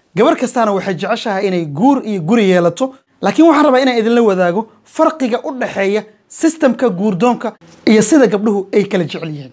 gabar kastaana waxay jeceshahay inay guur iyo guri yeelato laakiin waxaan rabaa inaan idinla wadaago farqiga u dhexeeya sistamka guurdoonka iyo sida gabdhuhu ay kala jecel yihiin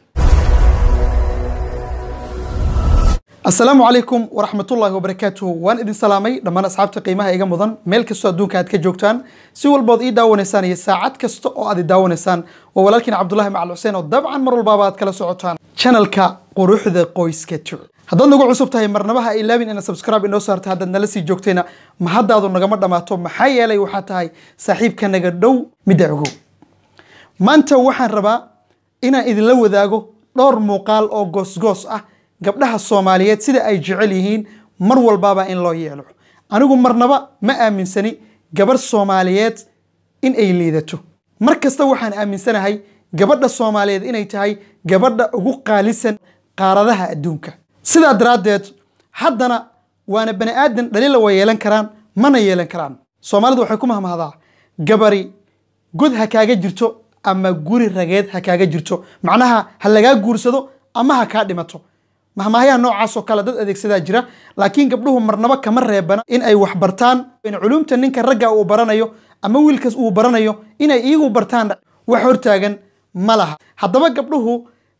asalaamu calaykum waraxmatullaahi wabarakaatuhu waan idin salaamay dhammaan asxaabta qiimaha iga mudan meel kastoo adduunka aad ka joogtaan si walbood ii daawanaysaan iyo saacad kasta oo aad i daawanaysaan waa walaalkiin cabdulahi macal xuseen oo dabcan mar walbaaba aad kala socotaan channelka quruxda qoyska tu haddaad nagu cusub tahay marnaba ha ilaabin inaad subscribe inoo saarta haddaad nala sii joogtayna ma haddaadu nagama dhammaato maxaa yeelay waxaa tahay saaxiibka naga dhow midda ogow maanta waxaan rabaa inaan idinla wadaago dhowr muuqaal oo goosgoos ah gabdhaha soomaaliyeed sida ay jecel yihiin mar walbaaba in loo yeelo anigu marnaba ma aaminsani gabarh soomaaliyeed in ay liidato mar kasta waxaan aaminsanahay gabadha soomaaliyeed inay tahay gabadha ugu qaalisan qaaradaha adduunka sidaa daraaddeed haddana waana bani aadan dhaliila way yeelan karaan mana yeelan karaan soomaalidu waxay ku mahmahdaa gabari god ha kaaga jirto ama guri rageed ha kaaga jirto macnaha ha lagaa guursado ama ha kaa dhimato mahmahyaha noocaasoo kale dad adeegsadaa jira laakiin gabdhuhu marnaba kama reebana in ay wax bartaan in culumta ninka ragga uu baranayo ama wiilkaas uu baranayo inay iyagu bartaan wax hortaagan ma laha haddaba gabdhuhu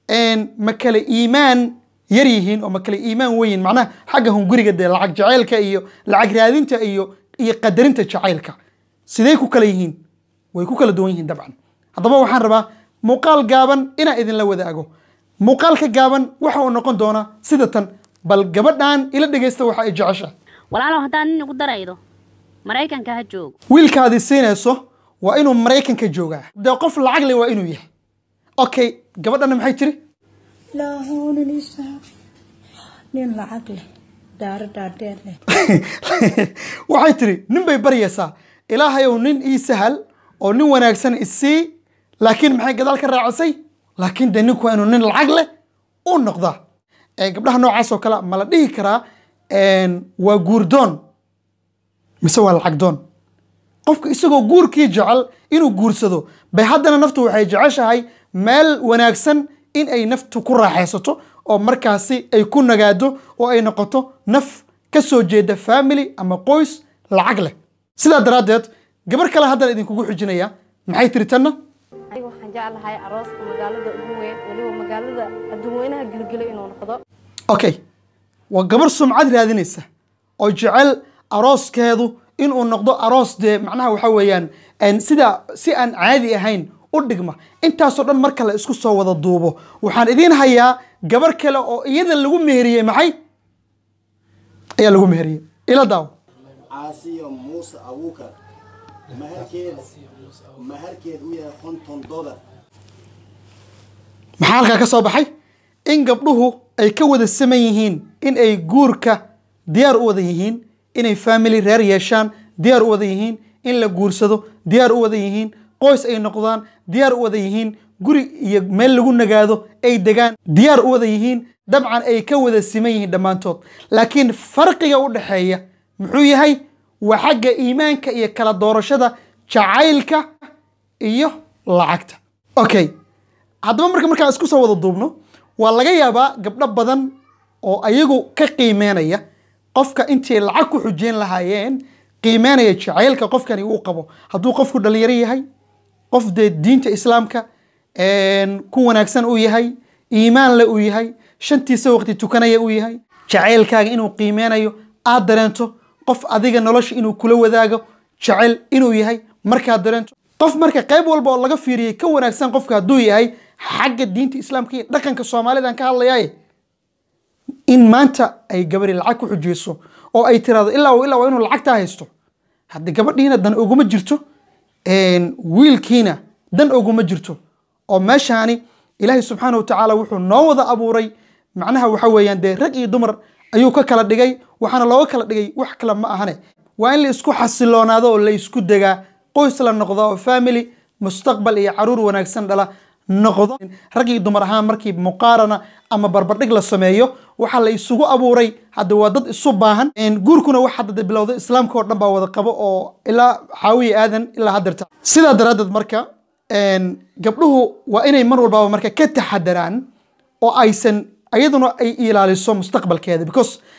ma kale iimaan yar yihiin oo ma kale iimaan weyn macnaha xagga hunguriga dee lacag jacaylka iyo lacag raadinta iyo iyo qadarinta jacaylka sidee ku kala yihiin way ku kala duwan yihiin dabcan haddaba waxaan rabaa muuqaal gaaban inaan idinla wadaago muuqaalka gaaban waxa uu noqon doonaa sida tan bal gabadhan ila dhegaysta waxa ay jeceshahay walaalow haddaad nin igu daraydo maraykanka ha joogo wiilkaadii siinayso waa inuu maraykanka joogaa dee qof lacag leh waa inuu yahay okay gabadhana maxay tiri ilaahow nin ii saar nin lacag leh daaro dhaadheer leh waxay tiri nin bay baryaysaa ilaahayow nin ii sahal oo nin wanaagsan isii laakiin maxay gadaal ka raacisay laakiin dee ninku waa inuu nin lacag leh u noqdaa gabdhaha noocaas oo kale ma la dhihi karaa waa guurdoon mise waa lacag doon qofka isagoo guurkii jecel inuu guursado bay haddana naftu waxay jeceshahay meel wanaagsan in ay naftu ku raaxaysato oo markaasi ay ku nagaado oo ay noqoto naf ka soo jeeda family ama qoys lacag leh sidaa daraaddeed gabar kale haddana idinkugu xijinaya maxay tiri tanna aniga waxaan jeclahay arooska magaalada ugu weyn weliba magaalada adduunweynaha gilgilo inuu noqdo okay waa gabar sumcad raadinaysa oo jecel arooskeedu inuu noqdo aroos dee macnaha waxa weeyaan sida si aan caadi ahayn u dhigma intaasoo dhan marka la isku soo wada duubo waxaan idiin hayaa gabar kale oo iyada lagu meheriyey maxay ayaa lagu meheriyey ila daaw caasiyo muuse abuukar maharkeed maharkeed u yahay konton dolar maxaa halkaa ka soo baxay in gabdhuhu ay ka wada saman yihiin in ay guurka diyaar u wada yihiin inay family reer yeeshaan diyaar u wada yihiin in la guursado diyaar u wada yihiin qoys ay noqdaan diyaar u wada yihiin guri iyo meel lagu nagaado ay degaan diyaar u wada yihiin dabcan ay ka wada siman yihiin dhammaantood laakiin farqiga u dhexeeya muxuu yahay waa xagga iimaanka iyo kala doorashada jacaylka iyo lacagta okay haddaba marka markaan isku soo wada duubno waa laga yaabaa gabdho badan oo ayagu ka qiimeynaya qofka intii lacag ku xujeyn lahaayeen qiimeynaya jacaylka qofkani uu qabo hadduu qofku dhalinyaro yahay qof dee diinta islaamka ku wanaagsan uu yahay iimaan le uu yahay shantiisa waqti tukanaya uu yahay jacaylkaaga inuu qiimeynayo aad dareento qof adiga nolosha inuu kula wadaago jecel inuu yahay markaad dareento qof marka qayb walba oo laga fiiriyey ka wanaagsan qofka hadduu yahay xagga diinta islaamka iyo dhaqanka soomaalidan ka hadlayaye in maanta ay gabari lacag ku xujeyso oo ay tiraahdo ilaa ilaa waa inuu lacagtaa haysto haddi gabadhiina dan oguma jirto wiilkiina dan oguma jirto oo meeshaani ilaahay subxaana watacaala wuxuu noo wada abuuray macnaha waxa weeyaan dee rag iyo dumar ayuu ka kala dhigay waxaana looga kala dhigay wax kale ma ahane waa in la isku xasiloonaado oo la isku degaa qoys la noqdo oo family mustaqbal iyo caruur wanaagsan dhala noqdo rag iyo dumar ahaan markii muqaarana ama barbardhig la sameeyo waxaa la isugu abuuray hadda waa dad isu baahan guurkuna wax hadda bilowda islaamka oo dhan baa wada qabo oo ilaa xaawiya aadan ilaa haddeerta sidaa daraaddeed marka gabdhuhu waa inay mar walbaaba marka ka taxadaraan oo aysan ayaduna ay ilaaliso mustaqbalkeeda because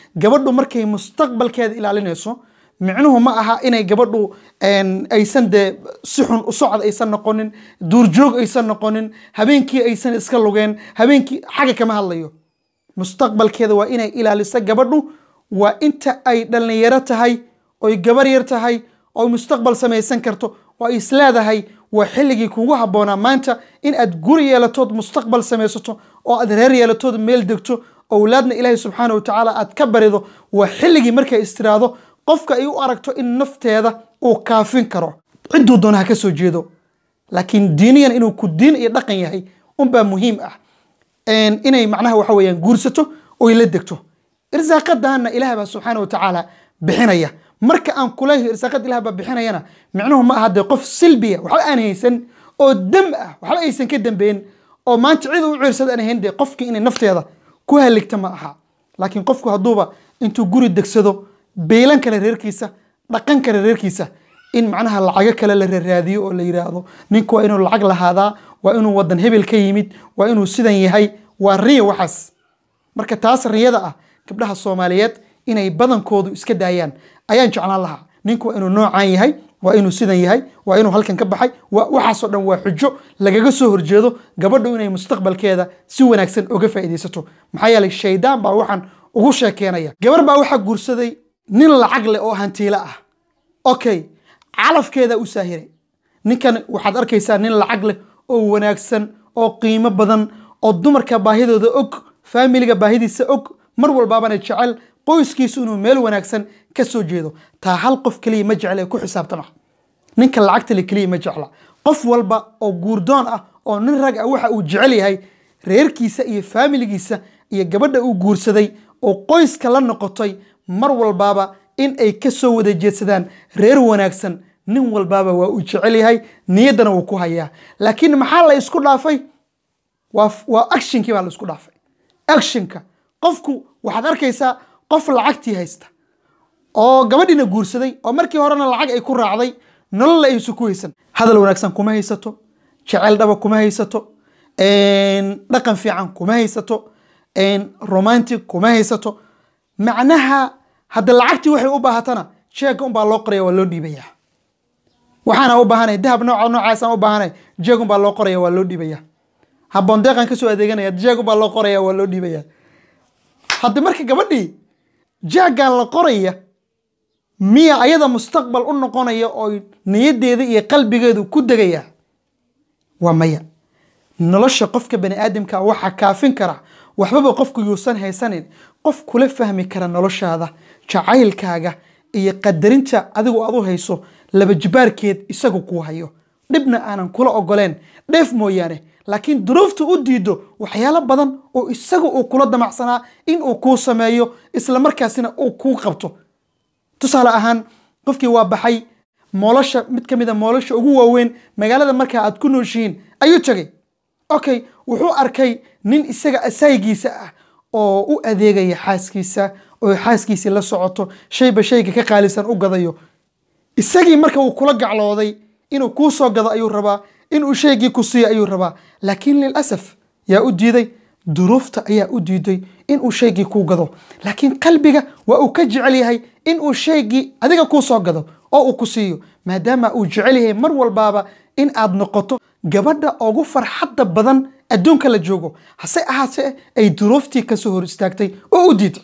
gabadhu markay mustaqbalkeeda ilaalinayso micnuhu ma aha inay gabadhu een, aysan dee si xun u socod aysan noqonin duurjoog aysan noqonin habeenkii aysan iska lugeen habeenkii xagga kama hadlayo mustaqbalkeeda waa inay ilaaliso gabadhu waa inta ay dhallinyaro tahay oy gabar yar tahay oy mustaqbal samaysan karto oo ay isleedahay waa xilligii kugu habboonaa maanta in aad guri yeelatood mustaqbal samaysato oo aad reer yeelatood meel degto owlaadna ilaahay subxaana wa tacaala aad ka barido waa xilligii markay istiraado qofka ay u aragto in nafteeda uu kaafin karo cidduu doona ha ka soo jeedo laakiin diiniyan inuu ku diin iyo dhaqan yahay unbaa muhiim ah een, inay macnaha waxa weeyaan guursato oy la degto irsaaqadaana ilaah baa subxaana wa tacaala bixinaya marka aan kuleeyahay irsaaqada ilaah baa bixinayana micnuhu ma aha dee qof silbiya waxba aan haysan oo dam ah waxba aysan ka dambeyn oo maanta cid u ciirsada aan ahayn dee qofkii inay nafteeda ku haligta ma aha laakiin qofku hadduuba intuu guri degsado beylan kale reerkiisa dhaqan kale reerkiisa in macnaha lacago kale la raaraadiyo oo la yidhaahdo ninku waa inuu lacag lahaadaa waa inuu wadan hebel ka yimid waa inuu sidan yahay waa riya waxaas marka taas riyada ah gabdhaha soomaaliyeed inay badankoodu iska daayaan ayaan jeclaan lahaa ninku waa inuu noocaan yahay waa inuu sidan yahay waa inuu halkan ka baxay waa waxaasoo dhan waa xujo lagaga soo horjeedo gabadhu inay mustaqbalkeeda si wanaagsan uga faa'iidaysato maxaa yeelay shaydaan baa waxaan ugu sheekeenaya gabar baa waxaa guursaday nin lacag leh oo hantiilo ah okay calafkeeda u saahiray ninkan waxaad arkaysaa nin lacag leh oo wanaagsan oo qiimo badan oo dumarka baahidooda og faamiliga baahidiisa og mar walbaabana jecel qoyskiisu inuu meel wanaagsan ka soo jeedo taa hal qof keliya ma jecla ee ku xisaabtama ninka lacagta le keliya ma jecla qof walba oo guurdoon ah oo nin rag ah waxa uu jecel yahay reerkiisa iyo faamiligiisa iyo gabadha uu guursaday oo qoyska la noqotay mar walbaaba in ay ka soo wada jeedsadaan reer wanaagsan nin walbaaba waa uu jecel yahay niyaddana wuu ku hayaa laakiin maxaa la isku dhaafay waa waa actionkii baa la isku dhaafay actionka qofku waxaad arkaysaa qof lacagtii haysta oo gabadhiina guursaday oo markii horena lacag ay ku raacday nolol aysu ku haysan hadal wanaagsan kuma haysato jecel dhaba kuma haysato dhaqan fiican kuma haysato romantic kuma haysato macnaha hadda lacagtii waxay u baahatana jeega unbaa loo qoraya waa loo dhiibaya waxaana u baahanay dahab nooca noocaasaan u baahanay jeeg unbaa loo qoraya waa loo dhiibaya habboon deeqan kasoo adeeganaya jeeg unbaa loo qoraya waa loo dhiibaya hadda marka gabadhii jeegaan la qoraya miya ayada mustaqbal u noqonaya oo niyaddeeda iyo qalbigeedu ku degaya waa maya nolosha qofka bani aadamka waxaa kaafin kara waxbaba qofku yuusan haysanin qof kula fahmi kara noloshaada jacaylkaaga iyo qadarinta adigu aad u hayso laba jibaarkeed isagu kuu hayo dhibna aanan kula ogoleen dheef mooyaane laakiin duruufta u diido waxyaalo badan oo isagu uu kula damacsanaa in uu kuu sameeyo isla markaasina uu kuu qabto tusaale ahaan qofkii waa baxay moolosha mid ka mid a moolosha ugu waaweyn magaalada markaa aad ku nooshihiin ayuu tegay okay wuxuu arkay nin isaga asaayigiisa ah oo u adeegaya xaaskiisa oo xaaskiisii la socoto shayba shayga ka qaalisan u gadayo isagii marka uu kula gaclooday inuu kuu soo gado ayuu rabaa inuu shaygii ku siiyo ayuu rabaa laakiin lilasaf yaa u diiday duruufta ayaa u diiday inuu shaygii kuu gado laakiin qalbiga waa uu ka jecel yahay inuu shaygii adiga kuu soo gado oo uu ku siiyo maadaama uu jecel yahay mar walbaaba in aad noqoto gabadha ugu farxadda badan adduunka la joogo hase ahaatee ay duruuftii kasoo hor istaagtay oo u diiday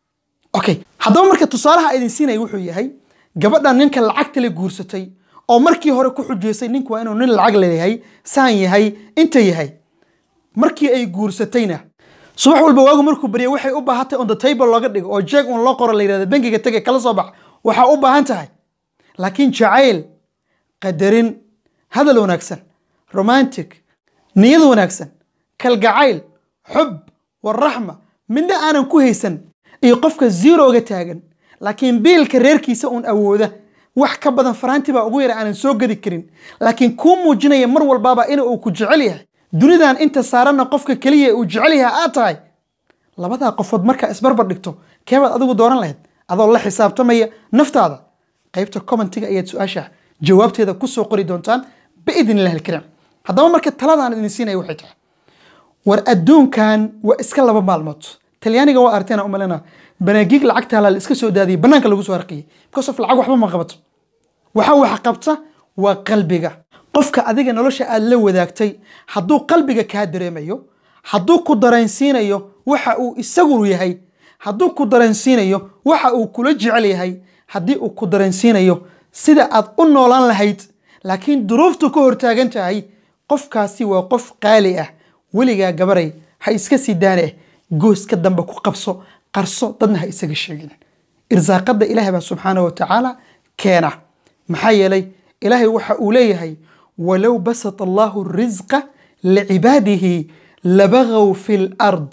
okay haddaba marka tusaalaha idin siinaya wuxuu yahay gabadha ninka lacagta la guursatay oo markii hore ku xujeysay ninku waa inuu nin lacag leeyahay saan yahay inta yahay markii ay guursatayna subax walba waagu markuu barya waxay u baahatay on the table looga dhigo oo jeeg un loo qoro la yirahdo bangiga tege kala soo bax waxaa u baahan tahay laakiin jacayl qadarin hadal wanaagsan romantic niyad wanaagsan kalgacayl xub waraxma midna aanan ku haysan iyo qofka zeroga taagan laakiin biilka reerkiisa uun awooda wax ka badan faraanti baa ugu yara aanan soo gadi karin laakiin kuu muujinaya mar walbaaba in uu ku jecel yahay dunidan inta saaranna qofka keliya uu jecel yahay aad tahay labadaa qofood markaa isbarbar dhigto keebaad adigu dooran lahayd adoo la xisaabtamaya naftaada qaybta commentiga ayaad su-aasha jawaabteeda kusoo qori doontaan biidn illahi alkariim haddaba marka taladaan idin siinaya waxay tahay war adduunkan waa iska laba maalmood talyaaniga waa arteena umalena banaagiig lacagta la iska soo daadiyay banaanka lagu soo harqiyey because of lacag waxba ma qabato waxa wax qabta waa qalbiga qofka adiga nolosha aad la wadaagtay hadduu qalbiga kaa dareemayo hadduu ku dareensiinayo waxa uu isagu yahay hadduu ku dareensiinayo waxa uu kula jecel yahay haddii uu ku dareensiinayo sida aad u noolaan lahayd laakiin duruuftu ka hortaagan tahay qofkaasi waa qof qaali ah weligaa gabaray ha iska sii daane gooska dambe ku qabso qarso dadna ha isaga sheegin irsaaqada ilaahay baa subxaana wa tacaala keena maxaa yeelay ilaahay waxa uu leeyahay walow basata allahu risqa licibaadihi labagaw fi lard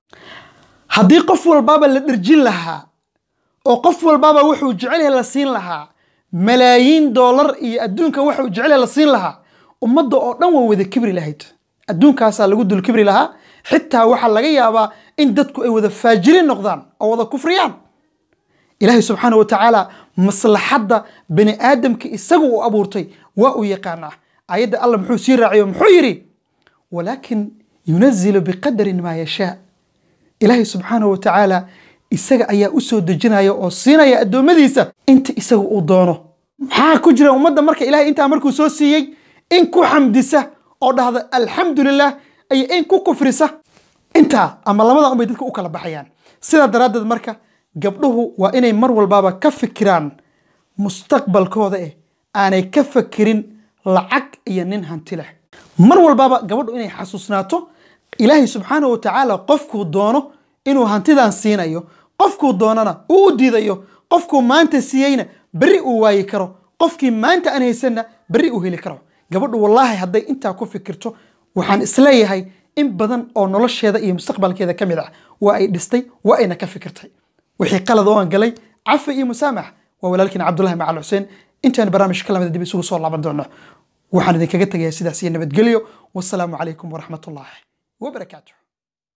haddii qof walbaaba la dherjin lahaa oo qof walbaaba wuxuu jecel yahay la siin lahaa malaayiin doolar iyo adduunka waxuu jecel yahay la siin lahaa ummadda oo dhan waa wada kibri lahayd adduunkaasaa lagu dul kibri lahaa xitaa waxaa laga yaabaa in dadku ay wada faajiriin noqdaan oo wada kufriyaan ilaahay subxaana wa tacaala maslaxadda bani aadamka isagu uu abuurtay waa uu yaqaanaa ayadda allah muxuu sii raaciyo muxuu yidhi walaakin yunazilu biqadarin maa yashaa ilaahay subxaana wa tacaala isaga ayaa u soo dejinaya oo siinaya addoommadiisa inta isaga uu doono maxaa ku jira ummadda marka ilahay intaa markuu soo siiyey in ku xamdisa oo dhahda alxamdu lilah iyo in ku kufrisa intaa ama labada unbay dadka u kala baxayaan sidaa daraaddeed marka gabdhuhu waa inay mar walbaaba ka fikiraan mustaqbalkooda eh aanay ka fakirin lacag iyo nin hanti leh mar walbaaba gabadhu inay xasuusnaato ilaahay subxaana wa tacaala qofkuu doono inuu hantidan siinayo qofkuu doonana uu u diidayo qofkuu maanta siiyeyna berri uu waayi karo qofkii maanta aan haysanna berri uu heli karo gabadhu wallaahi hadday intaa ku fikirto waxaan isleeyahay in badan oo nolosheeda iyo mustaqbalkeeda ka mid ah waa ay dhistay waa ayna ka fikirtay wixii qalad oo aan galay cafi iyo musaamax waa walaalkiin cabdulahi macal xuseen intaan barnaamij ka lamida dib isugu soo laaban doono waxaan idinkaga tegayaa sidaas iyo nabadgelyo wasalaamu calaykum waraxmatullaahi wabarakaatuh